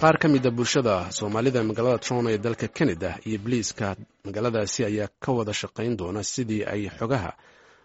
qaar ka mida bulshada soomaalida magaalada toronto ee dalka canada iyo boliiska magaaladaasi ayaa ka wada shaqayn doona sidii ay xogaha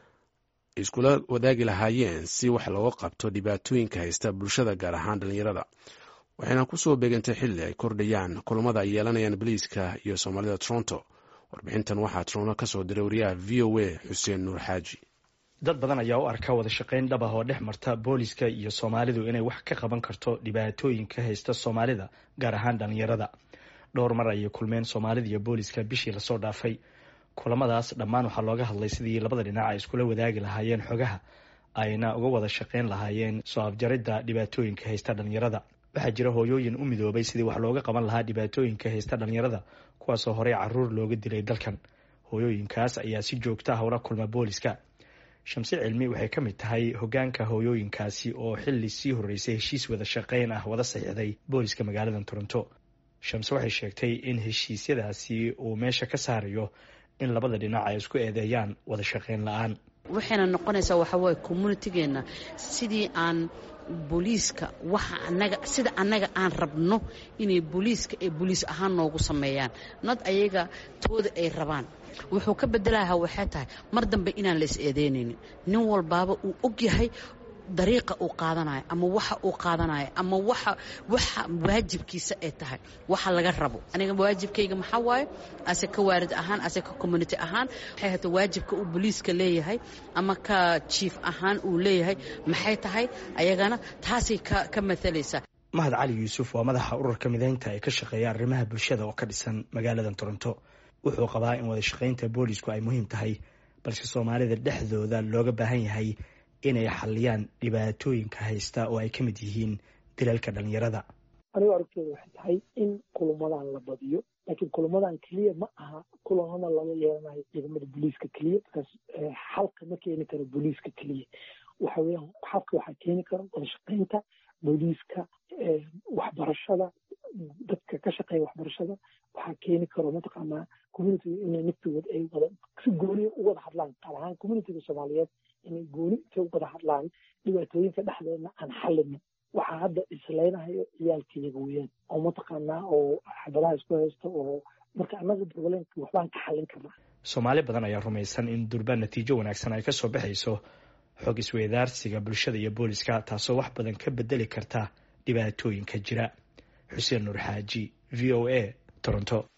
iskula wadaagi lahaayeen si wax looga qabto dhibaatooyinka haysta bulshada gaar ahaan dhalinyarada waxayna kusoo beegantay xilli ay kordhayaan kulamada ay yeelanayaan boliiska iyo soomaalida toronto warbixintan waxaa toronto kasoo diray wariyaha v o a xuseen nuur xaaji dad badan ayaa u arka wada shaqayn dhab ah oo dhex marta booliska iyo soomaalidu inay wax ka qaban karto dhibaatooyinka haysta soomaalida gaar ahaan dhalinyarada dhowr mar ayay kulmeen soomaalida iyo booliska bishii lasoo dhaafay kulamadaas dhammaan waxaa looga hadlay sidii labada dhinac ay iskula wadaagi lahaayeen xogaha ayna uga wada shaqayn lahaayeen soo afjaridda dhibaatooyinka haysta dhalinyarada waxaa jira hooyooyin u midoobay sidii wax looga qaban lahaa dhibaatooyinka haysta dhalinyarada kuwaasoo horey caruur looga dilay dalkan hooyooyinkaas ayaa si joogta ah ula kulma booliska shamse cilmi waxay ka mid tahay hogaanka hooyooyinkaasi oo xili sii horeysay heshiis wada shaqayn ah wada saxiixday booliska magaalada toronto shamse waxay sheegtay in heshiisyadaasi uu meesha ka saarayo in labada dhinac ay isku eedeeyaan wada shaqayn la-aan waxayna noqonaysaa waxawaaye communitigeena sidii aan booliiska waxa anaga sida annaga aan rabno inay booliiska ay booliis ahaan noogu sameeyaan nad ayaga tooda ay rabaan wuxuu ka bedelaha waxay tahay mar dambe inaan la is eedeynaynin nin walbaaba uu og yahay dariiqa uu qaadanayo ama waxa uu qaadanayo ama waxa waxa waajibkiisa ay tahay waxa laga rabo aniga waajibkayga maxaa waaye ase ka waarid ahaan ase ka community ahaan waxay hata waajibka uu booliiska leeyahay ama ka jief ahaan uu leeyahay maxay tahay ayagana taasay ka ka matalaysaa mahad cali yuusuf waa madaxa ururka mideynta ee ka shaqeeya arrimaha bulshada oo ka dhisan magaalada toronto wuxuu qabaa in wada shaqaynta boolisku ay muhiim tahay balse soomaalida dhexdooda looga baahan yahay inay xaliyaan dhibaatooyinka haysta oo ay ka mid yihiin dilalka dhalinyarada anigu aragtooda waxay tahay in kulamadan la badiyo laakiin kulamadan keliya ma aha kulamada lala yeelanayo ciidamada booliiska keliya markaas xalka ma keeni karo booliiska keliya waxa weeyaan xalka waxaa keeni karo wada shaqaynta booliiska waxbarashada dadka ka shaqeeya waxbarashada waxaa keeni karo mataqaanaa communitiga inay naftigood ay wada si gooniya u wada hadlaan qaar ahaan communitiga soomaaliyeed inay gooni intay u wada hadlaan dhibaatooyinka dhexdeedna aan xallinin waxaa hadda isleynahayo ciyaalkayaga weeyaan oo mataqaanaa oo xabadaha isku haysta oo marka annaga problemka waxbaan ka xallin karnaa soomaali badan ayaa rumaysan in durba natiijo wanaagsan ay ka soo baxayso xog isweydaarsiga bulshada iyo booliska taasoo wax badan ka bedeli karta dhibaatooyinka jira xuseen nuur xaaji v o a toronto